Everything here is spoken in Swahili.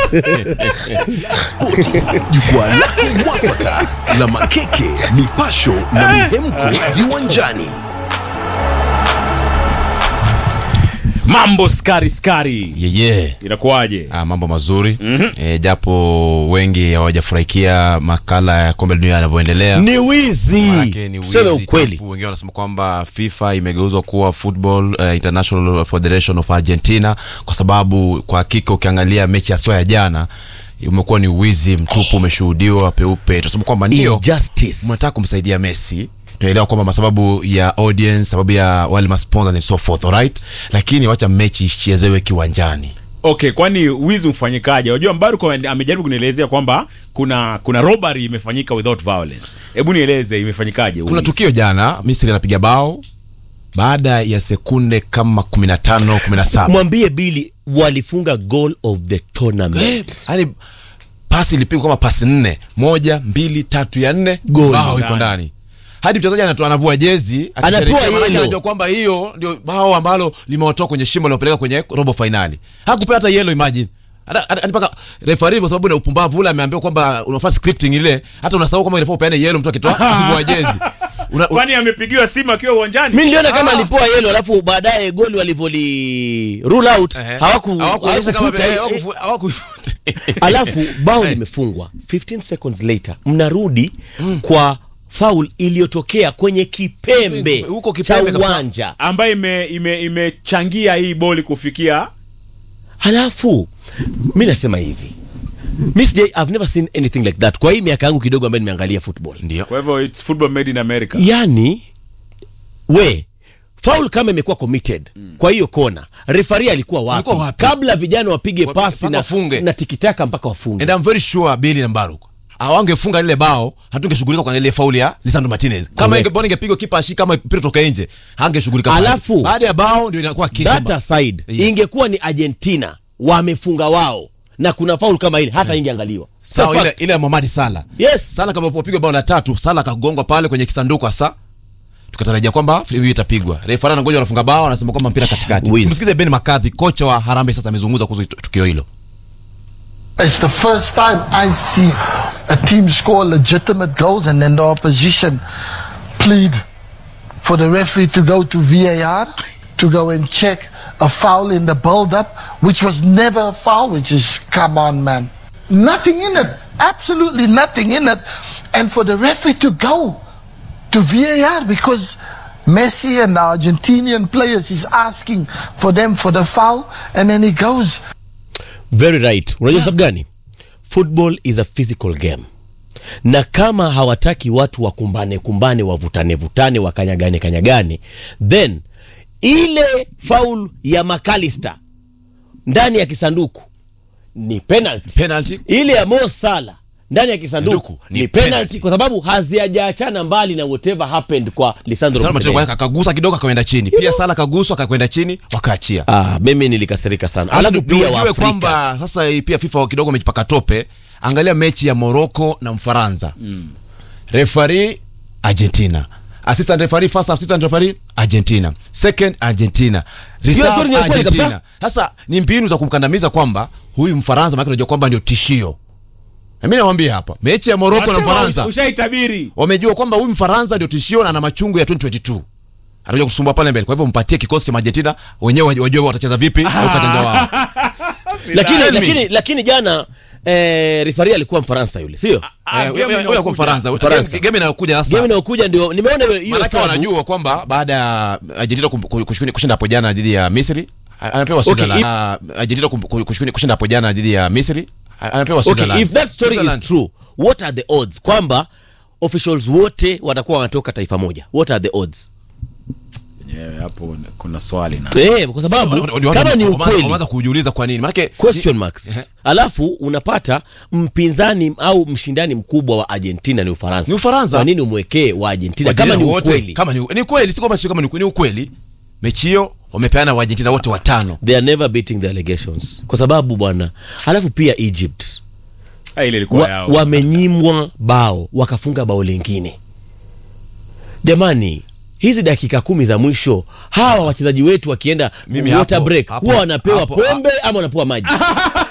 Spoti, jukwaa lako mwafaka la makeke, mipasho na mihemko viwanjani. mambo skari skari yeye inakuwaje Ah, mambo mazuri mm-hmm. e, japo wengi hawajafurahikia makala ya kombe la dunia yanavyoendelea ni wizi Maanake ni tuseme wizi ukweli tupu. Wengine wanasema kwamba FIFA imegeuzwa kuwa Football uh, International Federation of Argentina kwa sababu kwa hakika ukiangalia mechi haswa ya jana umekuwa ni wizi mtupu umeshuhudiwa peupe, tunasema kwamba ndio injustice mnataka kumsaidia Messi tunaelewa kwamba sababu ya audience sababu ya wale masponsors and so forth alright, lakini wacha mechi ichezewe kiwanjani. okay kwani wizi ufanyikaje unajua mbaruko amejaribu kunielezea kwamba kuna kuna robbery imefanyika without violence hebu nieleze imefanyikaje Kuna wizi? tukio jana, Misri anapiga bao baada ya sekunde kama 15 17 mwambie bili walifunga goal of the tournament yani pasi ilipigwa kama pasi nne moja mbili tatu ya nne Goli. bao iko Ndani. ndani hadi mchezaji anatoa anavua jezi Anapewa akisherehekea, maanake yellow. anajua kwamba hiyo ndio bao ambalo limewatoa kwenye shimo liwapeleka kwenye robo fainali hakupewa hata yellow imagine hata hata- hadi mpaka refari kwa sababu na upumbavu ule ameambiwa kwamba unafanya scripting ile hata unasahau kama inafaa upeane yellow mtu akitoa akivua jezi Una- kwani amepigiwa simu akiwa uwanjani mi niliona kama Ah. alipoa yelo alafu baadaye goli walivyoli rule out Ehe. hawaku Hawakuonyesha kama- hawakufuta eh, eh, hawakufu- hawakuifuta. alafu bao limefungwa 15 seconds later mnarudi kwa faul iliyotokea kwenye kipembe Huko cha kipembe kabisa. uwanja ambaye imechangia ime, imechangia hii boli kufikia halafu mi nasema hivi mi sijai i've never seen anything like that kwa hii miaka yangu kidogo ambayo nimeangalia football ndio kwa hivyo it's football made in america yani we faul kama imekuwa committed kwa hiyo kona refari alikuwa wapi, Alikuwa wapi? kabla vijana wapige Wa- pasi mpaka na, wafunge. na tikitaka mpaka wafunge and I'm very sure Billy na Mbaruk awangefunga lile bao hatungeshughulika kwa ile fauli ya Lisandro Martinez kama Correct. inge bora ingepigwa kipa ashi kama mpira toka nje hangeshughulika pale. Alafu- baada ya bao ndio inakuwa kesi that kwamba- aside Yes. ingekuwa ni argentina wamefunga wao na kuna faul kama ile hata ingeangaliwa sawa So ile fact. ile ya Mohamed Salah yes Salah kama popigwa bao la tatu Salah akagongwa pale kwenye kisanduku hasa tukatarajia kwamba free hit itapigwa refa anangoja wanafunga bao anasema kwamba mpira katikati Wiz. msikize Ben McCarthy kocha wa Harambee sasa amezungumza kuhusu tukio hilo It's the first time I see a team score legitimate goals and then the opposition plead for the referee to go to VAR to go and check a foul in the build up, which was never a foul, which is, come on, man. Nothing in it. Absolutely nothing in it. And for the referee to go to VAR because Messi and the Argentinian players is asking for them for the foul and then he goes very right unajua sababu gani football is a physical game na kama hawataki watu wakumbane kumbane wavutane vutane wakanyagane kanyagane then ile faul ya macalister ndani ya kisanduku ni penalty penalty ile ya Mo Salah ndani ya kisanduku Sanduku, ni, ni penalty, penalty. kwa sababu hazijaachana mbali na whatever happened kwa Lisandro Salah Martinez Martinez. akagusa kidogo akaenda chini pia Salah kaguswa akakwenda chini wakaachia Ah, mimi nilikasirika sana. Alafu Alafu pia ujue Waafrika kwamba sasa hii pia FIFA kidogo wamejipaka tope. Angalia mechi ya Morocco na Mfaransa. Mm. Referee Argentina. Assistant referee first assistant referee Argentina. Second Argentina. Reserve story ni ya kweli Argentina. kabisa. Sasa ni mbinu za kumkandamiza kwamba huyu Mfaransa maana unajua kwamba ndio tishio. Na mimi nawaambia hapa, mechi ya Morocco na Wasema Mfaransa ushaitabiri wamejua kwamba huyu Mfaransa ndio tishio na ana machungu ya 2022 atakuja kusumbua pale mbele. Kwa hivyo mpatie kikosi cha Argentina wenyewe wajue wajue watacheza vipi au katanja wao. lakini, Tell me. lakini, lakini jana eh, rifari alikuwa Mfaransa yule sio Ah, Eh, game wewe- wewe inayokuja. kwa Mfaransa. Mfaransa. Game- game inayokuja game sasa inayokuja ndio nimeona hiyo- hiyo maanake sabu. wanajua kwamba baada ya Argentina kum- ku- kushinda kushinda hapo jana dhidi ya Misri a- anapewa Okay, Switzerland. if- Ah, Argentina kum- ku- kushinda kushinda hapo jana dhidi ya Misri a- anapewa okay, Switzerland. if that story is Switzerland. true what are the odds kwamba officials wote watakuwa wanatoka taifa moja what are the odds Yeah, hapo kuna swali na eh, kwa sababu Watu- watu- kama ni wameanza- ukweli wameanza kujiuliza kwa nini maanake question marks alafu unapata mpinzani au mshindani mkubwa wa argentina ni ufaransa Ni Ufaransa. kwa nini umwekee wa argentina Argentina kama ni wote, ukweli kama ni ni ukweli si kwamba sio kama ni ukweli, ni ukweli mechi hiyo wamepeana wa Argentina wote watano they are never beating the allegations kwa sababu bwana alafu pia egypt Ah, ile ilikuwa wa, yao wamenyimwa bao wakafunga bao lingine jamani hizi dakika kumi za mwisho hawa wachezaji wetu wakienda Mimi water hapo- break hapo- huwa wanapewa hapo- pombe ama wanapewa maji